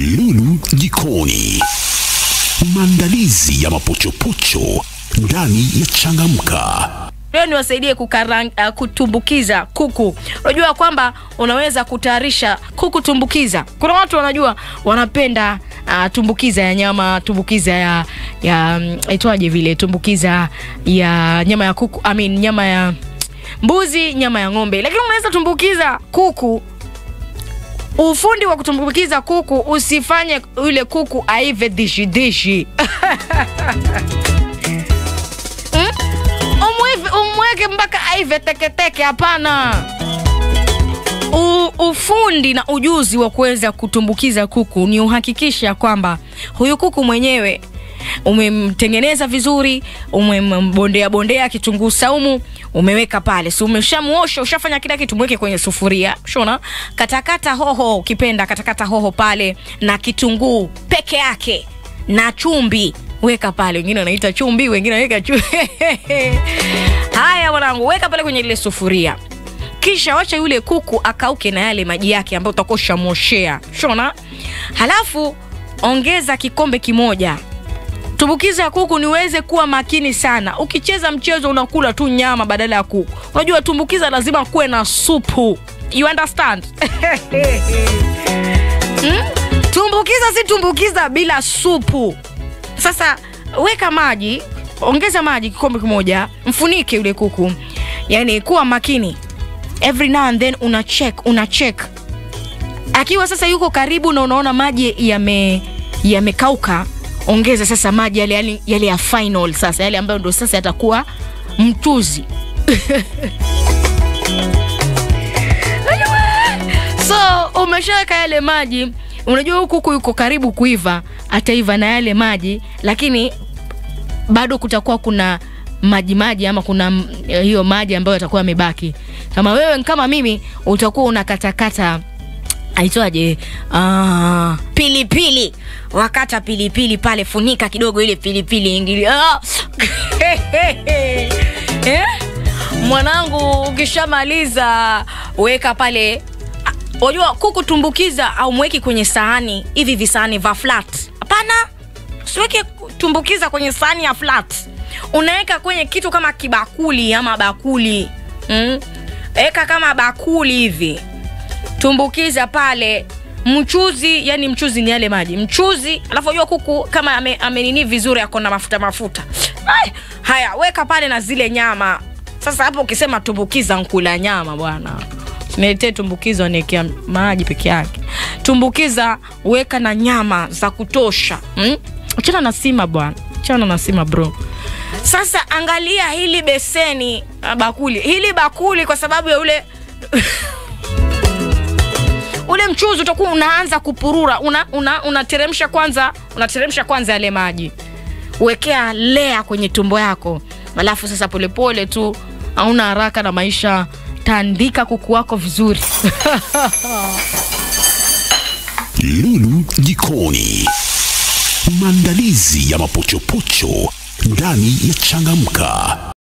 Lulu jikoni, maandalizi ya mapochopocho ndani ya Changamka. Leo niwasaidie kukarang, uh, kutumbukiza kuku. Unajua kwamba unaweza kutayarisha kuku tumbukiza. Kuna watu wanajua wanapenda uh, tumbukiza ya nyama, tumbukiza ya ya mm, itwaje vile, tumbukiza ya nyama ya kuku, I mean, nyama ya mbuzi, nyama ya ng'ombe, lakini unaweza tumbukiza kuku ufundi wa kutumbukiza kuku usifanye yule kuku aive dishi dishi Hmm? Umwive- umweke mpaka aive teketeke hapana U, ufundi na ujuzi wa kuweza kutumbukiza kuku ni uhakikisha kwamba huyu kuku mwenyewe umemtengeneza vizuri umembondea bondea kitunguu saumu umeweka pale si umeshamuosha ushafanya kila kitu mweke kwenye sufuria shona katakata hoho ukipenda katakata hoho pale na kitunguu peke yake na chumbi weka pale wengine wanaita chumbi wengine wanaweka chumbi haya mwanangu weka pale kwenye ile sufuria kisha wacha yule kuku akauke na yale maji yake ambayo utakuwa ushamwoshea shona halafu ongeza kikombe kimoja tumbukiza ya kuku niweze kuwa makini sana ukicheza mchezo unakula tu nyama badala ya kuku unajua tumbukiza lazima kuwe na supu you understand hmm? tumbukiza si tumbukiza bila supu sasa weka maji ongeza maji kikombe kimoja mfunike yule kuku yani kuwa makini every now and then una check una check akiwa sasa yuko karibu na unaona maji yame yamekauka ongeza sasa maji yale, yale, yale ya final sasa yale ambayo ndo sasa yatakuwa mchuzi so umeshaweka yale maji unajua huku kuku yuko karibu kuiva ataiva na yale maji lakini bado kutakuwa kuna maji maji ama kuna mm, hiyo maji ambayo yatakuwa yamebaki kama wewe kama mimi utakuwa unakatakata aitwaje ah, pilipili wakata pilipili pale funika kidogo ile pilipili ingili ah. eh? mwanangu ukishamaliza weka pale Ah, unajua kuku tumbukiza au mweki kwenye sahani hivi visahani va flat hapana siweke tumbukiza kwenye sahani ya flat unaweka kwenye kitu kama kibakuli ama bakuli mm? eka kama bakuli hivi tumbukiza pale mchuzi yani mchuzi ni yale maji mchuzi alafu unajua kuku kama ame- amenini vizuri ako na mafuta mafuta Ai, haya weka pale na zile nyama sasa hapo ukisema tumbukiza nkula nyama bwana niletee tumbukiza niekea maji peke yake tumbukiza weka na nyama za kutosha mm? achana na sima bwana achana na sima bro sasa angalia hili beseni ah, bakuli hili bakuli kwa sababu ya ule ule mchuzi utakuwa unaanza kupurura unateremsha una, unateremsha kwanza unateremsha kwanza yale maji wekea lea kwenye tumbo yako alafu sasa polepole tu hauna haraka na maisha tandika kuku wako vizuri Lulu jikoni, maandalizi ya mapochopocho ndani ya Changamka.